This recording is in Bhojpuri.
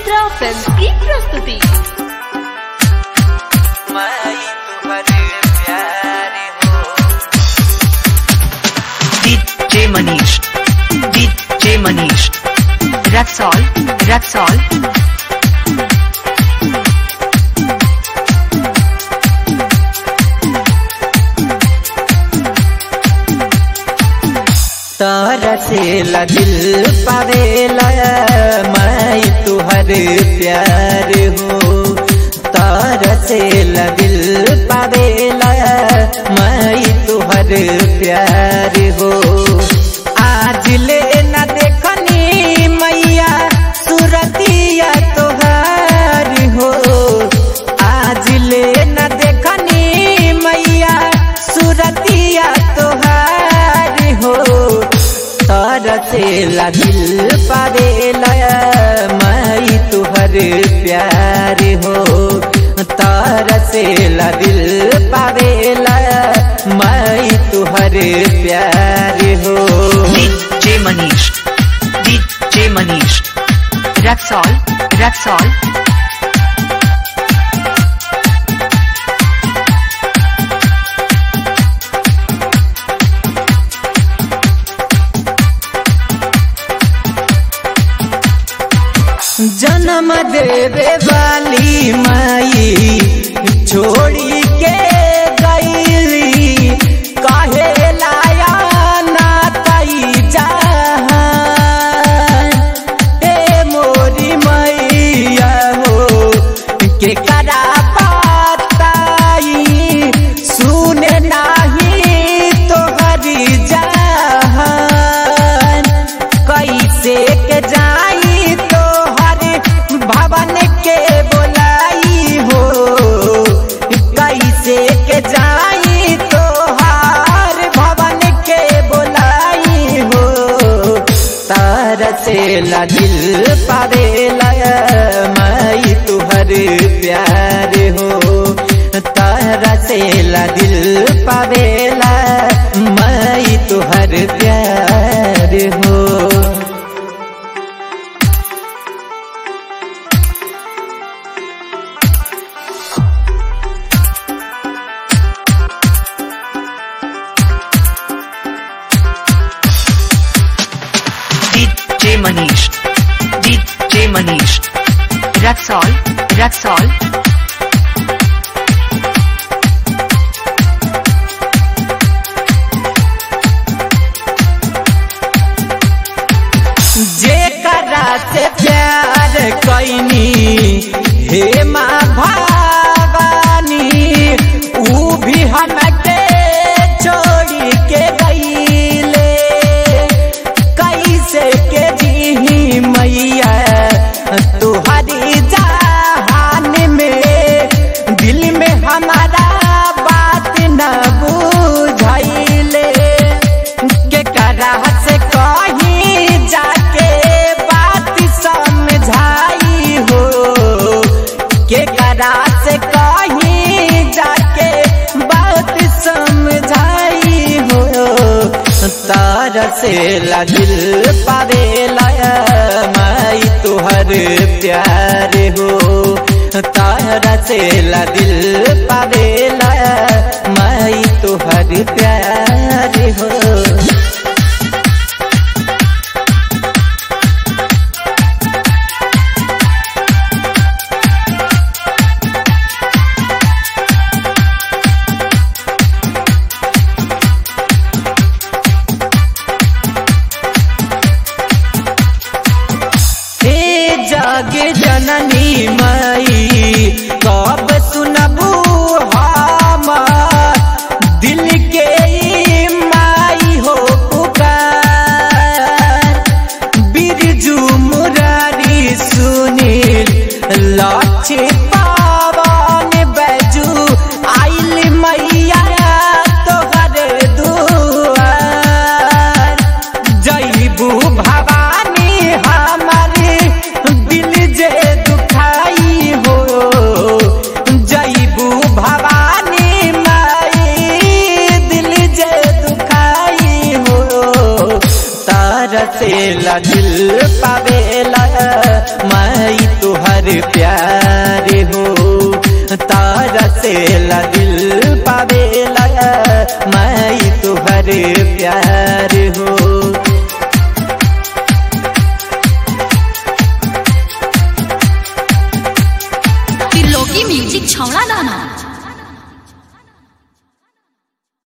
मित्रा फिल्म की प्रस्तुति DJ Manish. DJ Manish. Raxol. Raxol. तारा से ला दिल पावेला मैं तुहर प्यार हो तारा से ला दिल पावेला मैं तुहर प्यार हो आज ले न देखनी मैया सुरतिया तोहार हो आज ले न देखनी मैया सुरतिया तोहार हो तारा से ला दिल पावेला मैं तुहर प्यार हो तारा से ला दिल पावेला मैं तुहर प्यार हो DJ Manish. DJ Manish. Raxol. Raxol. जन्म देवे वाली माई छोड़ी के गईली काहे लाया ना कई जहान ए मोरी मैया हो के करा पाताई सुने नाही तोहरी जहान कैसे के जाई तोहर भवन के बोलाई हो कैसे के जाई तोहार भवन के बोलाई हो तार से ला दिल पावेला मैं तुहर प्यार हो तारा से ला दिल पावेला मैं तुहर प्यार हो DJ Manish. DJ Manish. Raxol. Raxol. जेकरा से प्यार कैनी हे माँ भवानी ऊ भी हमके छोड़ी के गईले कैसे के जी मैया तुहरी जहान में दिल में हमारा बात न बुझाइले के करा से कहीं जाके बात समझाई हो के करा से कहीं जाके बात समझाई हो तार से ला दिल पावेला मैं तुहर प्यार हो तारा से ला दिल पावेला मैं तुहर प्यार हो हे जग जननी माई कब सुनबू हम दिल के ई माई हो पुकार बिरजू मुरारी सुनील लक्ष्य पावन बैजू आइल मैया तोहर दुआर जईबू भवानी हमारे दिल जे दुखाई हो जईबू भवानी माई दिल जे दुखाई हो तार से ला दिल पावेला मैं तुहर प्यार हो तारा से ला दिल